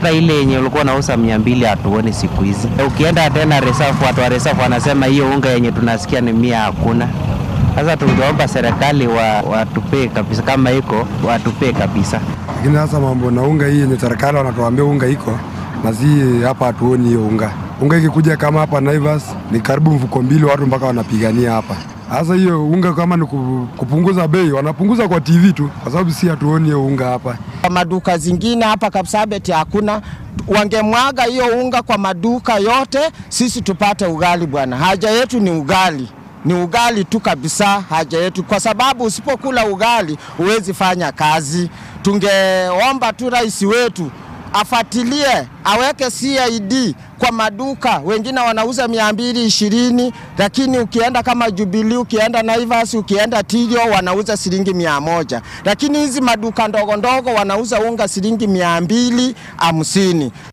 hata ile yenye ulikuwa unauza mia mbili hatuoni siku hizi. Ukienda tena reserve, watu wa reserve wanasema hiyo unga yenye tunasikia ni mia hakuna. Sasa tungeomba serikali wa, watupee kabisa, kama iko watupee kabisa. Lakini sasa mambo na unga hii yenye serikali wanatuambia unga iko na si hapa, hatuoni hiyo unga. Unga ikikuja kama hapa Naivas ni karibu mfuko mbili, watu mpaka wanapigania hapa. Sasa hiyo unga kama ni ku- kupunguza bei, wanapunguza kwa TV tu, kwa sababu si hatuoni hiyo unga hapa. Kwa maduka zingine hapa Kapsabet hakuna, wangemwaga hiyo unga kwa maduka yote, sisi tupate ugali bwana. Haja yetu ni ugali, ni ugali tu kabisa, haja yetu, kwa sababu usipokula ugali huwezi fanya kazi. Tungeomba tu rais wetu afatilie aweke CID kwa maduka. Wengine wanauza mia mbili ishirini, lakini ukienda kama Jubilee, ukienda Naivas, ukienda Tirio wanauza shilingi mia moja, lakini hizi maduka ndogo ndogo wanauza unga shilingi mia mbili hamsini.